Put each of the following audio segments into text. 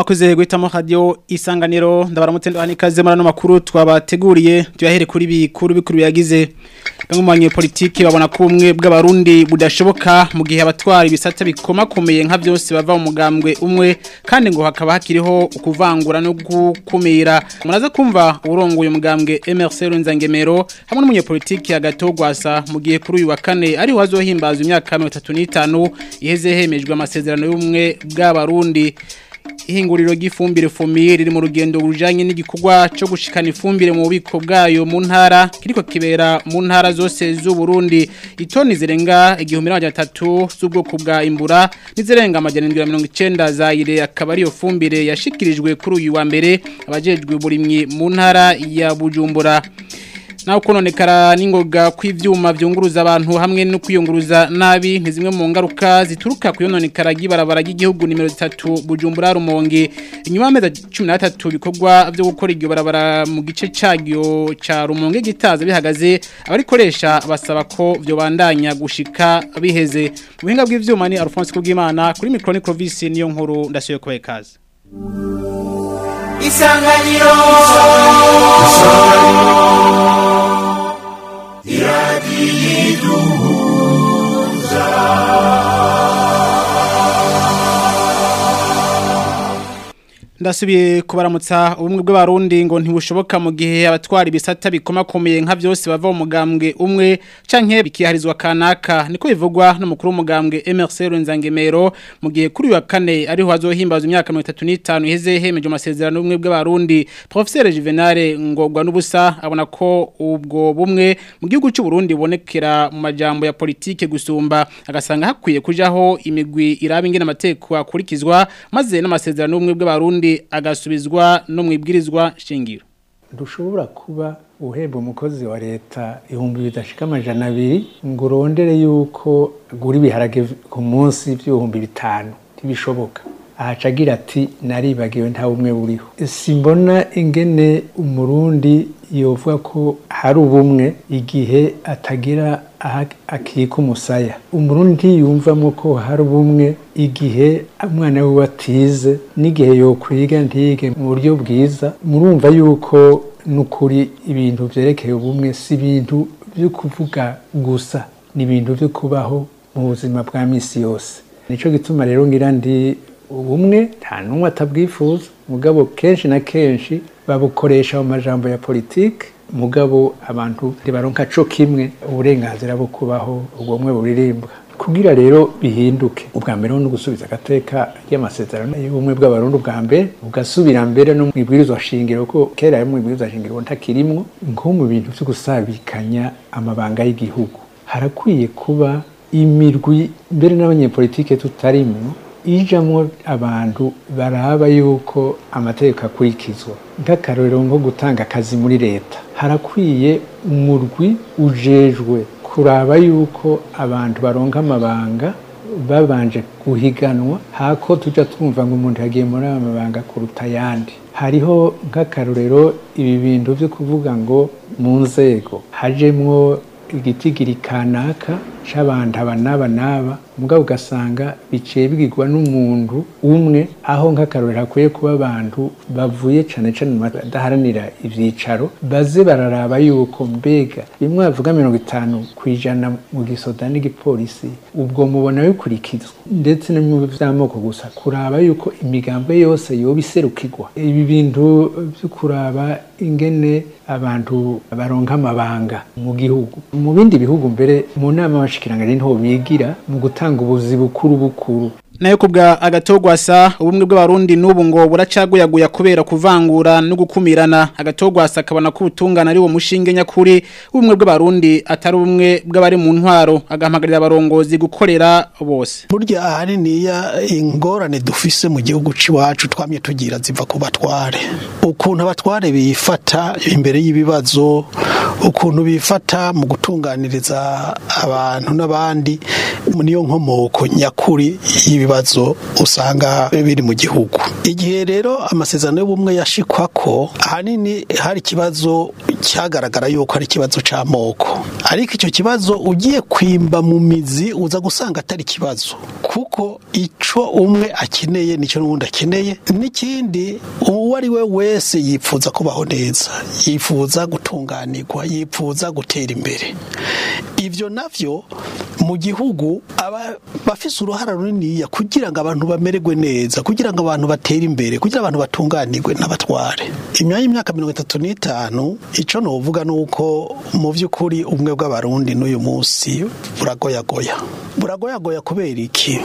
mwakoze guhitamo radio isanganiro ndabaramutse ndahani kaze marano makuru twabateguriye tuyahere kuri bikuru bikuru yagize bamwe mu banyepolitiki babona ko ubumwe bw'abarundi budashoboka mu gihe abatwara ibisata bikomakomeye nka byose bava mu mugambwe umwe kandi ngo hakaba hakiriho ukuvangura no gukumira muraza kumva urongoye umugambwe MRC Runzangemero hamwe n'umunyepolitiki agatogwasa mu gihe kuri uyu wa kane ari wazohimbaza imyaka 35 iheze hemejwe amasezerano y'ubumwe bw'abarundi ihinguriro ry'ifumbire fumire riri mu rugendo rujanye n'igikorwa cyo gushikana ifumbire mu bubiko bwayo mu ntara kiriko kibera mu ntara zose z'u Burundi itoni zirenga igihumbi n'amajana atatu z'ubwoko bwa imbura n'izirenga amajana 190 za ire akaba ariyo fumbire yashikirijwe kuri uyu wa mbere abajejwe burimyi mu ntara ya Bujumbura naho kononekara n'ingoga kw'ivyuma vyunguruza abantu hamwe no kwiyunguruza nabi ni zimwe mu ngaruka zituruka kuyononekara ry'ibarabara ry'igihugu nimero 3 Bujumbura Rumonge inyuma y'amezi 13 bikorwa byo gukora iryo barabara mu gice cagyo ca Rumonge gitaza bihagaze abarikoresha basaba ko byo bandanya gushika biheze mu buhinga bw'ivyuma ni Alphonse Kubwimana kuri micro ni Clovis niyo nkuru ndasuye kubaye kaze Isanganiro ndasubiye kubaramutsa ubumwe bw'abarundi ngo ntibushoboka mu gihe abatwara ibisata bikomakomeye nka byose bava mu mugambwe umwe canke bikiharizwa kanaka niko bivugwa n'umukuru w'umugambwe MRC Runzangemero mu gihe kuri wa kane ariho hazohimbaza imyaka 35 iheze hemeje amasezerano y'ubumwe bw'abarundi Professeur Juvenal ngogwa n'ubusa abona ko ubwo bumwe mu gihugu cy'u Burundi bonekera mu majambo ya politike gusumba agasanga hakwiye kujaho imigwi iraba ingene amateko akurikizwa maze n'amasezerano y'ubumwe bw'abarundi agasubizwa no mu ibwirizwa shingiro ntushobora kuba uhemba umukozi wa leta ibihumbi bidashika amajana abiri ngo urondere yuko gura ibiharage ku munsi by'ibihumbi bitanu ntibishoboka ahaca agira ati naribagiwe nta bumwe buriho simbona ingene umurundi yovuga ko hari ubumwe igihe atagira akika umusaya umurundi ntiyumvamo ko hari ubumwe igihe umwana we atize n'igihe yokwiga ntige mu buryo bwiza murumva yuko n'ukuri ibintu byerekeye ubumwe si ibintu byo kuvuga gusa ni ibintu byo kubaho mu buzima bwa minsi yose nicyo gituma rero ngira ndi ubumwe nta n'umwe atabwifuza mugabo kenshi na kenshi babukoresha mu majambo ya politike mugabo abantu ntibaronka co kimwe uburenganzira bwo kubaho ubwo bumwe buririmbwa kugira rero bihinduke ubwa mbere no gusubiza agateka ry'amasezerano y'ubumwe bw'abarundi ubwa mbere ugasubira mbere no mu ibwirizwa shingiro ko kera yo mu ibwirizwa shingiro ntakirimwo nko mu bintu vyo gusabikanya amabanga y'igihugu harakwiye kuba imirwi mbere n'abanyepolitike tutarimwo ijamwo abantu baraba yuko amategeko akurikizwa nk'akarorero nko gutanga akazi muri leta harakwiye umurwi ujejwe kuraba yuko abantu baronka amabanga babanje guhiganwa hako tuja twumva ngo umuntu yagiye muri aya mabanga kuruta ayandi hariho nk'akarorero ibi bintu byo kuvuga ngo mu nzego hajemwo igitigiri kanaka c'abantu aba n'aba n'aba mugabo ugasanga biciye bigirwa n'umuntu umwe aho nk'akarorero hakwiye kuba abantu bavuye cane cane badaharanira ivyicaro baze bararaba yuko mbega bimwe bavuga mirongo itanu kw'ijana mu gisoda n'igipolisi ubwo mubona bikurikizwa ndetse no mu vy'amoko gusa kuraba yuko imigambo yose yoba iserukirwa ibi bintu vyo kuraba ingene abantu baronka amabanga mu gihugu mu bindi bihugu mbere mu nama y'abashikiranganje niho bigira mu gutanga ubuzi bukuru bukuru nayo kubwa agatogwasa ubumwe bw'abarundi n'ubu ngo buracaguyaguya kubera kuvangura no gukumirana agatogwasa akabona ko ubutungana ari wo mushinge nyakuri ubumwe bw'abarundi atari ubumwe bw'abari mu ntwaro agahamagarira abarongozi gukorera bose burya ahaniniya ingorane dufise mu gihugu c'iwacu twamye tugira ziva ku batware ukuntu abatware bifata imbere y'ibibazo ukuntu bifata mu gutunganiriza abantu n'abandi niyo nkomoko nyakuri y'ibibazo usanga biri mu gihugu igihe rero amasezerano y'ubumwe yashikwa ko ahanini hari ikibazo cyagaragara yuko ari ikibazo c'amoko ariko icyo kibazo ugiye kwimba mu mizi uza gusanga atari ikibazo kuko ico umwe akeneye nicyo n'uwundi akeneye n'ikindi uwo ari we wese yifuza kubaho neza yifuza gutunganirwa yifuza gutera imbere ibyo navyo mu gihugu aba bafise uruhara runiniya kugira ngo abantu bamererwe neza kugira ngo abantu batere imbere kugira abantu batunganirwe n'abatware imyanya y'imyaka mirongo itatu n'itanu ico novuga ni uko mu by'ukuri ubumwe bw'abarundi n'uyu munsi buragoyagoya buragoyagoya kubera iki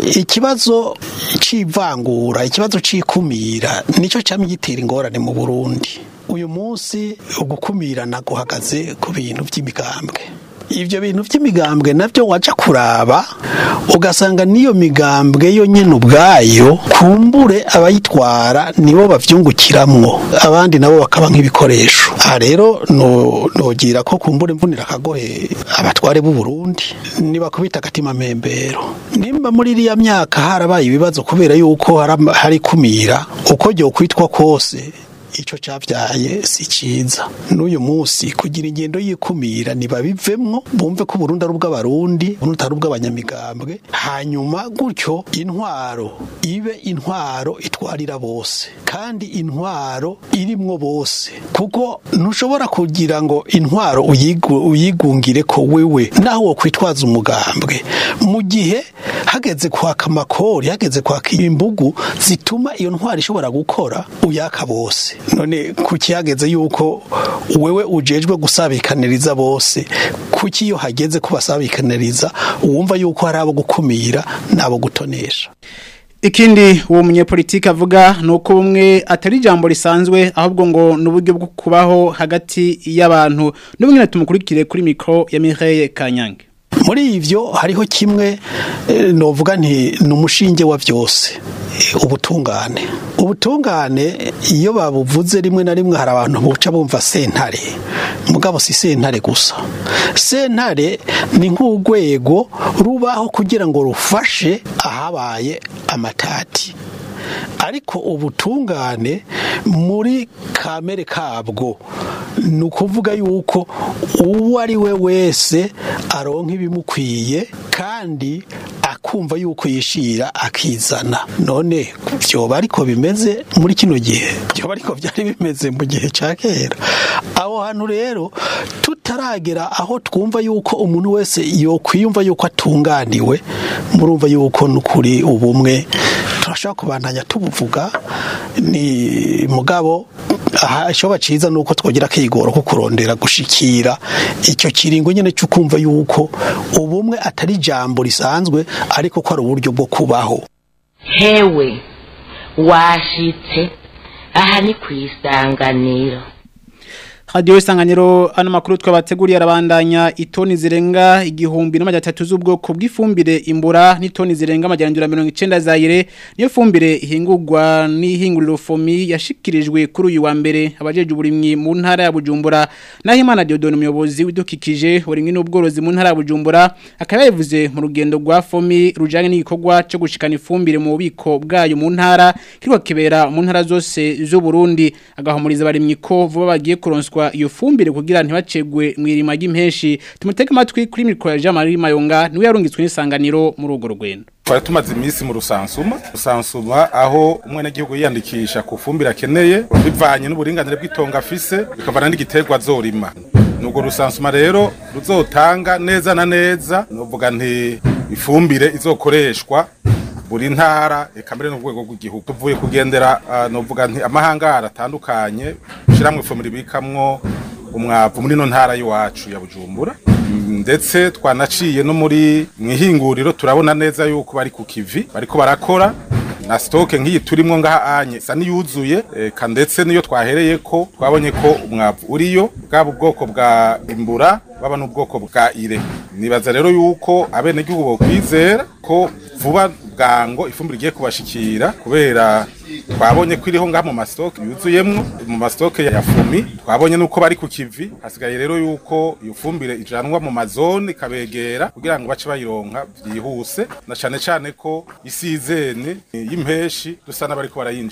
ikibazo c'ivangura ikibazo c'ikumira nicyo camye gitera ingorane mu burundi uyu munsi ugukumirana guhagaze ku bintu by'imigambwe ibyo bintu by'imigambwe nabyo waca kuraba ugasanga n'iyo migambwe yo nyine ubwayo kumbure abayitwara nibo bavyungukiramwo abandi nabo bakaba nk'ibikoresho aha rero nogira ko kumbure mvunira akagohe abatware b'u Burundi nibakubita agatima membero nimba muri iriya myaka harabaye ibibazo kubera yuko hari kumira uko ryo kwitwa kose icyo cyabyaye si cyiza n'uyu munsi kugira ingendo yikumira ntibabivemwo bumve ko Burundi ari ubw'abarundi Burundi atari ubw'abanyamigambwe hanyuma gutyo intwaro ibe intwaro itwarira bose kandi intwaro irimwo bose kuko ntushobora kugira ngo intwaro uyigungire ko wewe naho wo kwitwaza umugambwe mu gihe hageze kwaka amakori hageze kwaka imbugu zituma iyo ntwaro ishobora gukora uyaka bose none kuki hageze yuko wewe ujejwe gusabikaniriza bose kuki iyo hageze kubasabikaniriza wumva yuko hari abo gukumira n'abo gutonesha ikindi uwo munyepolitiki avuga ni uko bumwe atari ijambo risanzwe ahubwo ngo ni uburyo bwo kubaho hagati y'abantu n'ubumwe tumukurikire kuri mikoro ya Mireille Kanyange muri ivyo hariho kimwe novuga nti ni umushinge wa byose ubutungane ubutungane iyo babuvuze rimwe na rimwe hari abantu buca bumva sentare mugabo si sentare gusa sentare ni nk'urwego rubaho kugira ngo rufashe ahabaye amatati ariko ubutungane muri kamere kabwo ni ukuvuga yuko uwo ari we wese aronka ibimukwiye kandi akumva yuko yishira akizana none byoba ariko bimeze muri kino gihe byoba ariko byari bimeze mu gihe cya kera aho hantu rero tutaragera aho twumva yuko umuntu wese yokwiyumva yuko atunganiwe murumva yuko n'ukuri ubumwe turashobora kubandanya tubuvuga ni mugabo aha icyo baciza ni uko twagira akigoro ko kurondera gushikira icyo kiringo nyine cyo kumva yuko ubumwe atari ijambo risanzwe ariko ko ari uburyo bwo kubaho hewe washitse aha ni ku isanganiro Radio isanganiro ano makuru twabateguriye arabandanya itoni zirenga igihumbi n'amajana atatu z'ubwoko bw'ifumbire imbura n'itoni zirenga amajana 190 zayire niyo fumbire ihingurwa n'ihinguriro fomi yashikirijwe kuri uyu wa mbere abajeje uburimyi mu ntara ya Bujumbura naho Imana Diodone umuyobozi widukikije uburimyi n'ubworozi mu ntara ya Bujumbura akaba yavuze mu rugendo rwa fomi rujanye n'igikorwa cyo gushikana ifumbire mu bubiko bwayo mu ntara kirwa kibera mu ntara zose z'u Burundi agahumuriza abarimyi ko vuba bagiye kuronswa iyo fumbire kugira ntibacegwe mu irima ry'impenshi tumutege amatwi kuri mikoro ya Jean Marie Mayonga niwe yarungitswe n'isanganiro muri urwo rugendo twari tumaze iminsi mu rusansuma rusansuma aho umwenegihugu yiyandikisha ku fumbire akeneye bivanye n'uburinganire bw'itongo afise bikavana n'igiterwa azorima nubwo rusansuma rero ruzotanga neza na neza nuvuga nti ifumbire izokoreshwa buri ntara eka mbere n'urwego rw'igihugu tuvuye kugendera uh, novuga nti amahangara atandukanye shiramwe ifumbire ibikamwo umwavu muri no ntara y'iwacu ya Bujumbura ndetse twanaciye no muri mwihinguriro turabona neza yuko bari ku kivi bariko barakora na stoke nk'iyi turimwo ngaha anye sa niyuzuye eka ndetse niyo twahereye ko twabonye ko umwavu uriyo bwaba ubwoko bwa imbura baba n'ubwoko bwa ire nibaza rero yuko abenegihugu bokwizera ko vuba bwango ifumbire igiye kubashikira kubera twabonye ko iriho ngaha mu mastoke yuzuyemwo mu mastoke ya fumi twabonye nuko bari ku kivi hasigaye rero yuko iyo fumbire ijanwa mu mazone ikabegera kugira ngo bace bayironka byihuse na cane cane ko isizene y'impeshi dusa n'abariko barayinjiramo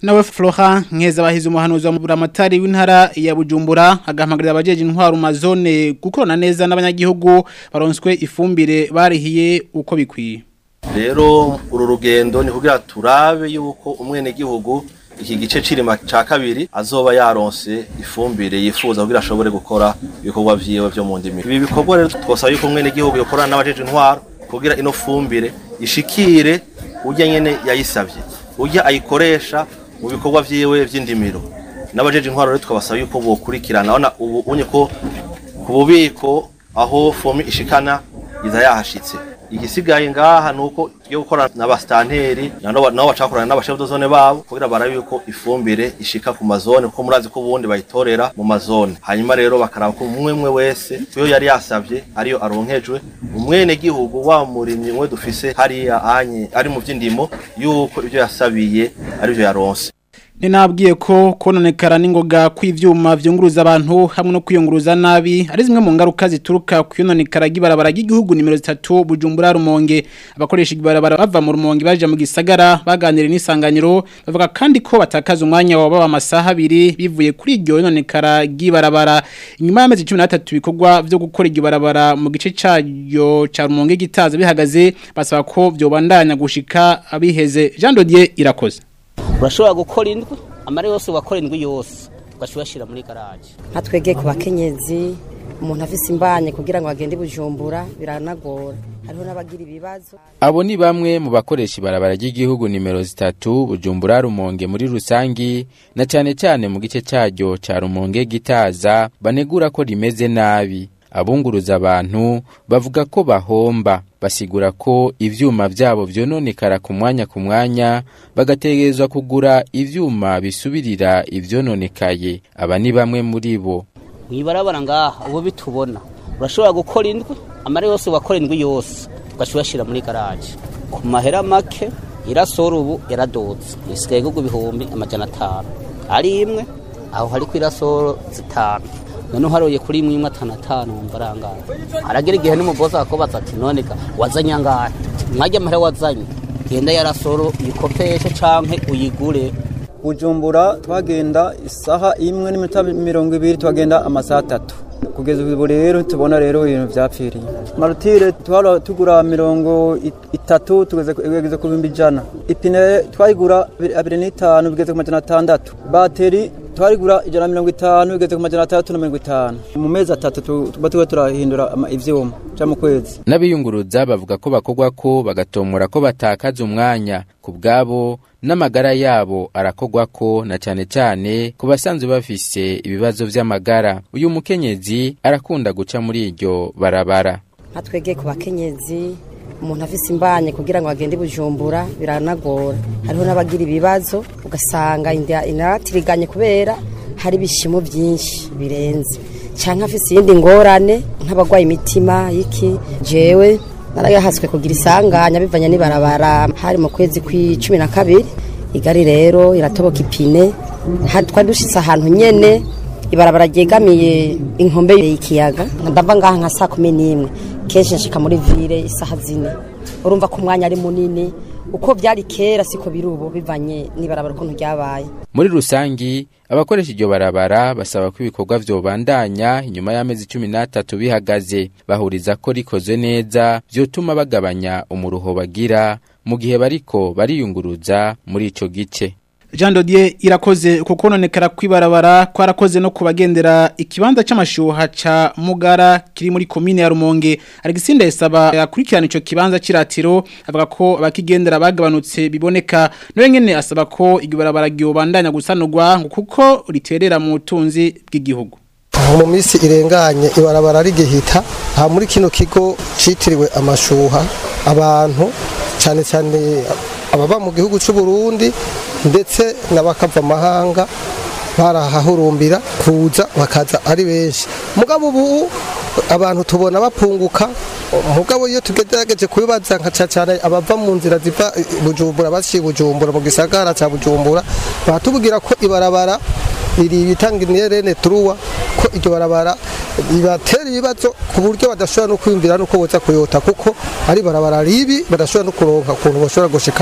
nawe Flora nkeza bahize umuhanuzi wa buramatari w'intara ya Bujumbura agahamagarira abajeje intwaro mu zone gukorana neza n'abanyagihugu baronswe ifumbire barihiye uko bikwiye rero uru rugendo ni kugira turabe yuko umwene gihugu iki gice cirima ca kabiri azoba yaronse ifumbire yifuza kugira ashobore gukora ibikorwa vyiwe vyo mu ndimi ibi bikorwa rero twosaba yuko umwene gihugu yokorana n'abajeje intwaro kugira ino fumbire ishikire urya nyene yayisavye urya ayikoresha mu bikorwa vyiwe vy'indimiro n'abajeje intwaro rero tukabasaba yuko bokurikirana ona ubu unye ko ku bubiko aho fomi ishikana iza yahashitse igisigaye ngaha nuko yo gukora n'abastanteri nabo nabo bacakorana n'abashefu dozone babo kugira barabe yuko ifumbire ishika ku mazone kuko murazi ko ubundi bayitorera mu mazone hanyuma rero bakaraba ko umwe umwe wese yo yari yasavye ariyo aronkejwe umwene gihugu wa murimyi umwe dufise hariya anye ari mu vy'indimo yuko ibyo yasabiye arivyo yaronse ni nabwiye ko kononekara n'ingoga kw'ivyuma vyunguruza abantu hamwe no kwiyunguruza nabi ari zimwe mu ngaruka zituruka kwiyononekara gibarabara ry'igihugu nimero 3 Bujumbura Rumonge abakoresha ibarabara bava mu Rumonge baje mu gisagara baganira n'isanganiro bavuga kandi ko batakaza umwanya wabo amasaha abiri bivuye kuri iryo yononekara gibarabara inyuma y'amezi 13 bikorwa vyo gukora iryo barabara mu gice cyayo ca Rumonge gitaza bihagaze basaba ko vyobandanya gushika abiheze Jean Dodier irakoze urashobora gukora indwi amara yose wakora indwi yose ugashobora ushyira muri garaje nka twege ku bakenyezi umuntu afise imbanye kugira ngo agende bujumbura biranagora hariho n'abagira ibibazo abo ni bamwe mu bakoresha ibarabara ry'igihugu nimero zitatu bujumbura rumonge muri rusangi na cyane cyane mu gice cyaryo cya rumonge gitaza banegura ko rimeze nabi abunguruza abantu bavuga ko bahomba basigura ko ivyuma vyabo vyononekara ku mwanya ku mwanya bagategerezwa kugura ivyuma bisubirira ivyononekaye aba ni bamwe muri bo mwibarabara ngaha ubu bitubona urashobora gukora indwi amara yose wakora indwi yose ugashobora ushyira muri garaje ku mahera make irasora ubu yaradutse isigaye gugu ibihumbi amajana atanu ari imwe aho hari ku irasoro zitanu none uharuye kuri imwe imwe atanu atanu wumva arangaye haragira igihe n'umugozi akakubaza ati none ga wazanye angahe mwajya amahera wazanye genda yarasoro uyikopeshe canke uyigure bujumbura twagenda isaha imwe n'iminota mirongo ibiri twagenda amasaha atatu kugeza ubu rero tubona rero ibintu vyapfiriye marutire twara tugura mirongo itatu tugeze kugeza ku bihumbi ijana ipine twayigura abiri n'itanu bigeze ku majana atandatu bateri twarigura ijana na mirongo itanu bigeze ku majana atandatu na mirongo itanu mu mezi atatu tuba tuba turahindura ivyuma ca mu kwezi n'abiyunguruza bavuga ko bakorwa ko bagatomora ko batakaza umwanya ku bwabo n'amagara yabo arakogwa ko na cyane cyane ku basanzwe bafise ibibazo vy'amagara uyu mukenyezi arakunda guca muri iryo barabara nka twege ku bakenyezi umuntu afise imbanye kugira ngo agende bujumbura biranagora hariho n'abagira ibibazo ugasanga inda inatiriganye kubera hari ibishimo byinshi birenze cyangwa afise iyindi ngorane nk'abagwaye imitima y'iki jewe narayahaswe kugira isanganya bivanye n'ibarabara hari mu kwezi kw'icumi na kabiri igari rero iratoboka ipine twari dushitse ahantu nyene ibarabara ryegamiye inkombe y'ikiyaga ndava ngaha nka saa kumi n'imwe kenshi nshika muri vire isaha zine urumva ko umwanya ari munini uko byari kera siko biri ubu bivanye n'ibarabara ukuntu ryabaye muri rusangi abakoresha iryo barabara basaba ko ibikorwa vyobandanya inyuma y'amezi cumi n'atatu bihagaze bahuriza ko rikoze neza vyotuma bagabanya umuruho bagira mu gihe bariko bariyunguruza muri ico gice Jean Dodier irakoze kuko nonekara kwibarabara kwarakoze no kubagendera ikibanza c'amashuha ca Mugara kiri muri commune ya Rumonge Alexander yasaba yakurikirana ico kibanza ciratiro avuga ko abakigendera bagabanutse biboneka no nyene asaba ko igibarabara gyobandanya gusanurwa kuko riterera mu tunzi bw'igihugu mu minsi irenganye ibarabara rigihita aha muri kino kigo citiriwe amashuha abantu cyane cyane ababa mu gihugu cy'u Burundi ndetse n'abakava amahanga barahahurumbira kuza bakaza ari benshi mugabo ubu abantu tubona bapunguka mugabo iyo tugerageje kubibaza nka cyane abava mu nzira ziva bujumbura bashiye bujumbura mu gisagara cya bujumbura batubwira ko ibarabara iri bitanga inirene turuwa ko iryo barabara bibatera ibibazo ku buryo badashobora no kwiyumvira nuko boza kuyota kuko ari barabara ribi badashobora no kuronka ukuntu bashobora gushika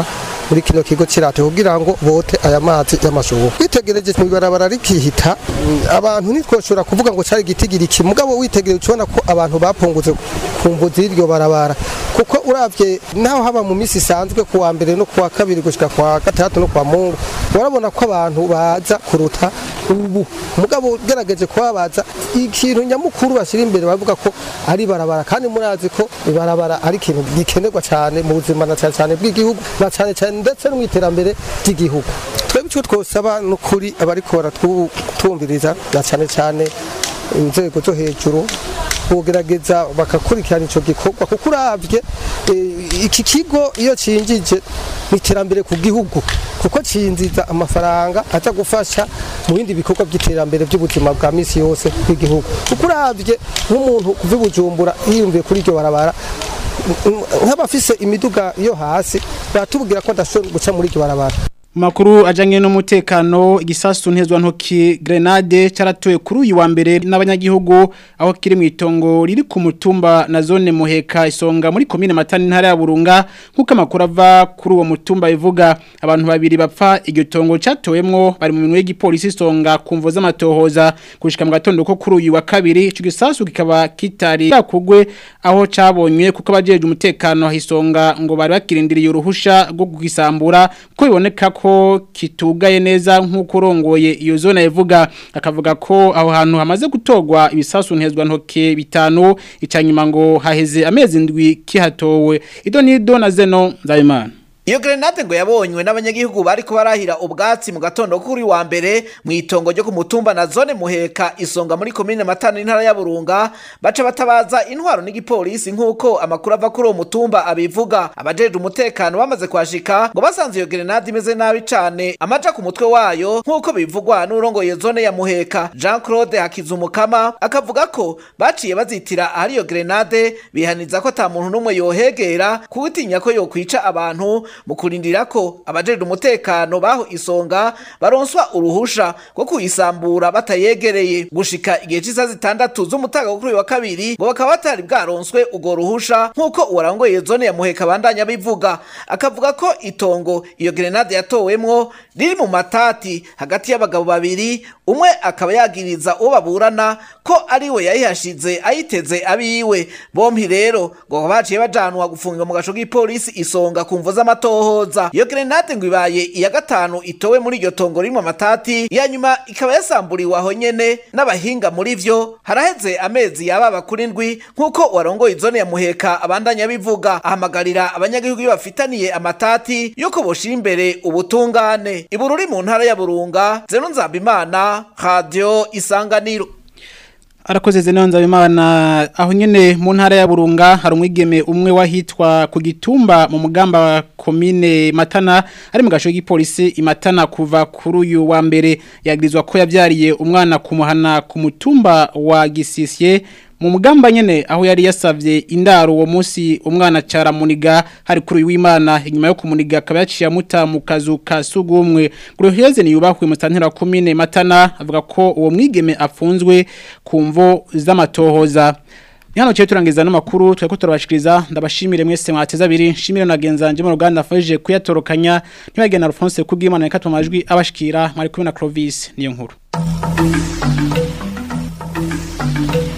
muri kino kigo kirate kugira ngo bote aya mazi y'amashuha witegereje mu ibarabara rikihita mm, abantu ntitwoshobora kuvuga ngo cari gitigiri iki mugabo witegereje ubona ko abantu bapunguze ku mbuzi y'iryo barabara kuko uravye naho haba mu misi isanzwe ku wa mbere no ku wa kabiri gushika ku wa gatandatu no ku wa mungu urabona ko abantu baza kuruta ubu mugabo ugerageje kubabaza ikintu nyamukuru bashyira imbere bavuga ko ari barabara kandi murazi ko ibarabara ari ikintu gikenerwa cyane mu buzima na cyane cyane bw'igihugu na cyane cyane ndetse no mu iterambere ry'igihugu twebwe icyo twosaba n'ukuri abariko baratwumviriza na cyane cyane inzego zo hejuru kugerageza bakakurikirana icyo gikorwa kuko uravye eh, iki kigo iyo cinjije mu iterambere ku gihugu kuko cinjiza amafaranga aza gufasha mu bindi bikorwa by'iterambere by'ubuzima bwa misi yose bw'igihugu kuko uravye nk'umuntu kuva i bujumbura yiyumviye kuri iryo barabara nk'abafise imiduga yo hasi batubwira ko adashobora guca muri iryo barabara Makuru ajanye n'umutekano igisasu ntezwa ntoki grenade caratoye kuri uyu wa mbere n'abanyagihugu aho kiri mu itongo riri ku mutumba na zone muheka isonga muri komine matani ntara ya Burunga nkuko amakuru ava kuri uwo mutumba bivuga abantu babiri bapfa iryo tongo catowemwo bari mu minwe y'igipolisi isonga kumvo z'amatohoza kushika mu gatondo ko kuri uyu wa kabiri ico gisasu kikaba kitari yakugwe aho cabonywe kuko abajeje umutekano hisonga ngo bari bakirindiriye uruhusha rwo kugisambura ko biboneka ko kitugaye neza nk'uko urongoye iyo zone yavuga akavuga ko aho hantu hamaze gutogwa ibisasu ntezwa ntoke bitanu icanyuma ngo haheze amezi ndwi kihatowe ido nido na zeno nzabimana Iyo grenade ngo yabonywe n'abanyagihugu bariko barahira ubwatsi mu gatondo kuri wa mbere mu itongo ryo ku mutumba na zone muheka isonga muri komine matano intara ya Burunga baca batabaza intwaro n'igipolisi nk'uko amakuru ava kuri uwo mutumba abivuga abajeje umutekano bamaze kwashika ngo basanze iyo grenade imeze nabi cane amaja ku mutwe wayo nk'uko bivugwa n'urongoye zone ya muheka Jean Claude Hakizumukama akavuga ko baciye bazitira ahari iyo grenade bihaniza ko ata muntu n'umwe yohegera kuwutinya ko yokwica abantu mu kurindira ko abajejwe umutekano baho isonga baronswa uruhusha rwo kuyisambura batayegereye gushika igihe cy'isaha zitandatu z'umutaga kuri uyu wa kabiri ngo bakaba batari bwaronswe urwo ruhusha nk'uko uwarangoye zone ya muheka bandanya bivuga akavuga ko itongo iyo grenade yatowemwo riri mu matati hagati y'abagabo babiri umwe akaba yagiriza uwo baburana ko ari we yayihashize ayiteze abiwe bompi rero ngo baciye bajanwa gufungwa mu gasho k'ipolisi isonga ku mvo z'amatohoza iyo grenade ngo ibaye iya gatanu itowe muri iryo tongo ririmo amatati iya nyuma ikaba yasamburiwe aho nyene n'abahinga muri vyo haraheze amezi yababa kuri ndwi nk'uko warongoye izone ya muheka abandanya bivuga ahamagarira abanyagihugu iyo bafitaniye amatati yuko boshira imbere ubutungane ibururi mu ntara ya burunga zeno nzabimana radio isanganiro Arakoze zeno nzabimana aho nyene mu ntara ya Burunga hari umwigeme umwe wahitwa ku gitumba mu mugamba wa komine Matana ari mu gasho k'ipolisi imatana kuva kuri uyu wa mbere yagirizwa ko yavyariye umwana kumuhana ku mutumba wa Gisisye mu mugamba nyene aho yari yasavye indaro uwo munsi umwana cara muniga hari kuri w'Imana inyuma yo kumuniga akaba yaciye amuta mu kazu ka sugumwe Guruheze ni yubahwe mu tantera komine Matana avuga ko uwo mwigeme afunzwe kumvo z'amatohoza Nihano cyo turangiza no makuru tweko turabashikiriza ndabashimire mwese mwateza abiri shimire nagenzanje mu ruganda afashije kuyatorokanya ntibagena Alphonse kubwimana reka majwi abashikira mwari kumwe na Clovis niyo nkuru